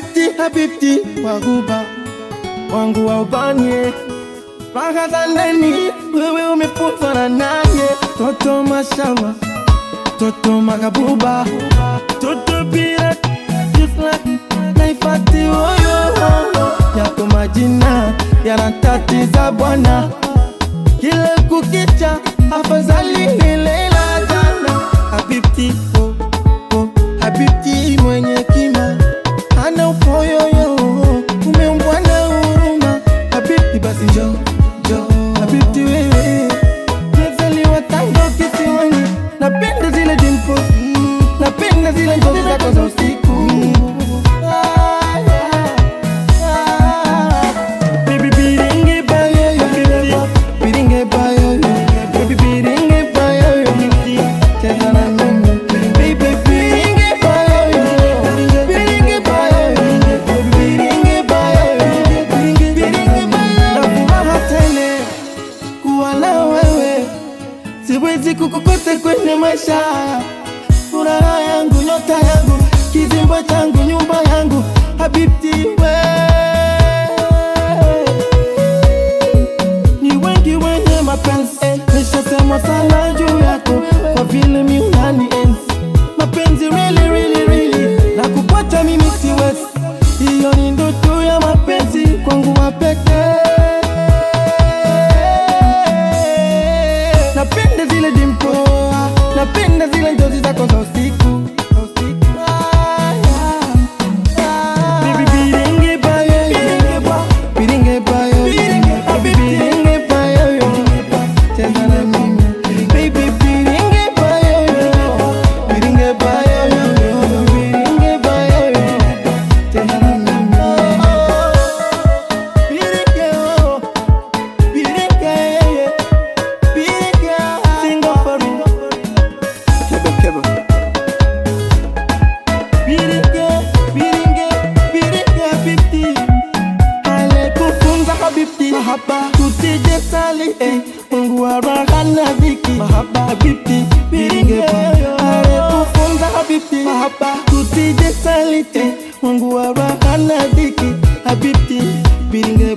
Habibti, habibti waguba wangu wa ubanie raha za ndani, wewe umefunzwa na naye, toto mashama, toto magabuba, toto pira just like naifati oyo yako majina yanatatiza bwana, kila kukicha afadhali ile la jana. Habibti oh, oh, habibti mwenye kima ana upoyoyo umeumbwa na huruma. Habibti basi njo njo, habibti wewe mezaliwa tango kisiwani, napenda zile dimples, napenda zile ngozi zako za usiku Ah, yeah. Ah. Baby, biringe bayoyo, biringe bayoyo, baby, biringe bayoyo, cheza na mimi. Baby, biringe bayoyo, biringe bayoyo, biringe bayoyo, biringe bayoyo. Na furaha tele kuwa na wewe, siwezi kukukosa kwenye maisha haya. Furaha yangu, nyota yangu, kizimba changu, nyumba yangu, habibti wewe ni wengi wenye mapenzi nishasema sana juu yako kwa vile mi unani enzi mapenzi really, really, really na kupata mimi siwezi hiyo ni ndoto ya mapenzi kwangu wapekee napenda zile dimpo napenda zile njozi zako za usiku Ah, yeah. Ah. Baby, biringe bayo, biringe bayo, biringe bayo, cheza na mimi. Baby, biringe bayo, biringe bayo, biringe bayo, cheza na mimi. Biringe, oh, biringe, biringe, single for me. Biringe, biringe, biringe habibti Alikufunza habibti Mahaba Tusije sali eh Mungu wa raha na dhiki Mahaba habibti Biringe Alikufunza habibti Mahaba Tusije sali eh Mungu wa raha na dhiki Habibti Biringe